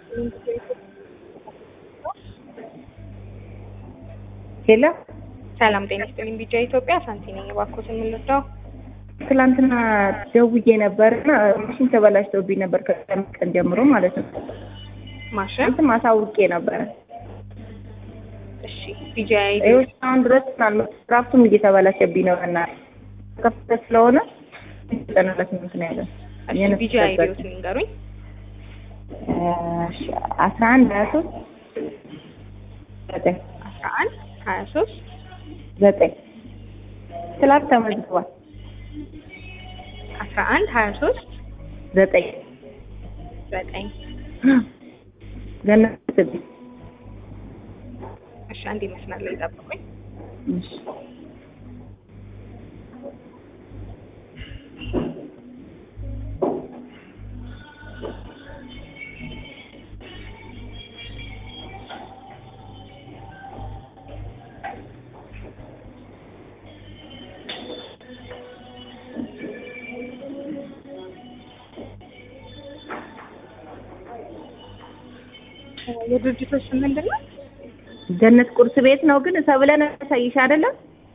ሄሎ ሰላም ጤና ይስጥልኝ። ቢጃ ኢትዮጵያ ሳንቲ ነኝ። እባክዎትን የምንወስደው ትላንትና ደውዬ ነበርና ማሽን ተበላሽቶብኝ ነበር ከቀን ቀን ጀምሮ ማለት ነው። ማሽን እንትን ማሳውቄ ነበረ። እሺ ቢጃ ይኸው እስካሁን ድረስ ራፍቱም እየተበላሸብኝ ነው እና ከፍተ ስለሆነ ዘጠና ለስምንት ነው ያለው። ቢጃ አይዲዎት ንገሩኝ። አስራ አንድ ሀያ ሶስት ዘጠኝ አስራ አንድ ሀያ ሶስት ዘጠኝ ትላንት ተመዝግቧል። አስራ አንድ ሀያ ሶስት ዘጠኝ ዘጠኝ ገነት ስቢ እሺ አንድ መስመር ላይ ጠብቁኝ። እሺ የድርጅቶች ስም ምንድን ነው? ገነት ቁርስ ቤት ነው ግን ሰብለን ያሳይሽ አይደለም?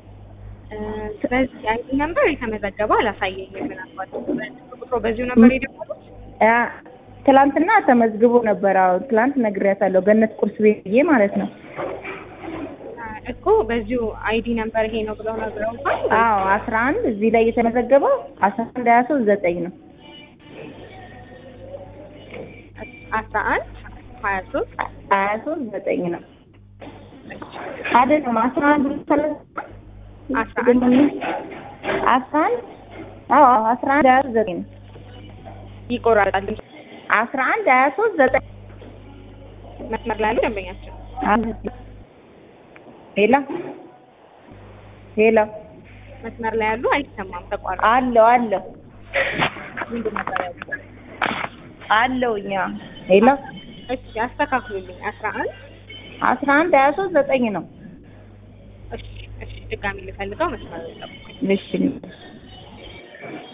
በዚህ አይዲ ነምበር የተመዘገበ አላሳየኝም። ምናልባት ቁጥሮ በዚሁ ነበር የደወሉት? አ ትላንትና ተመዝግቦ ነበር። አዎ ትላንት ነግሬያታለሁ። ገነት ቁርስ ቤት ብዬ ማለት ነው። እኮ በዚሁ አይዲ ነምበር ይሄ ነው ብለው ነግረውታል? አዎ አስራ አንድ እዚህ ላይ የተመዘገበው አስራ አንድ ሀያ ሶስት ዘጠኝ ነው። አስራ አንድ ሀያ ሶስት ሀያ ሶስት ዘጠኝ ነው አይደለም አስራ አንድ አስራ አንድ አስራ አንድ አዎ አስራ አንድ ሀያ ሶስት ዘጠኝ ነው። ይቆራረጣል። አስራ አንድ ሀያ ሶስት ዘጠኝ መስመር ላይ ያሉ ደንበኛችን ሄሎ ሄሎ መስመር ላይ ያሉ አይሰማም፣ ተቋረጠ። አለው አለው ምንድን ነበር ያሉት? አለው እኛ ሄሎ እሺ አስተካክሉልኝ። አስራ አንድ አስራ አንድ ሀያ ሶስት ዘጠኝ ነው። እሺ እሺ ድጋሚ ልፈልገው መስመር ላይ ጠብቁኝ። እሺ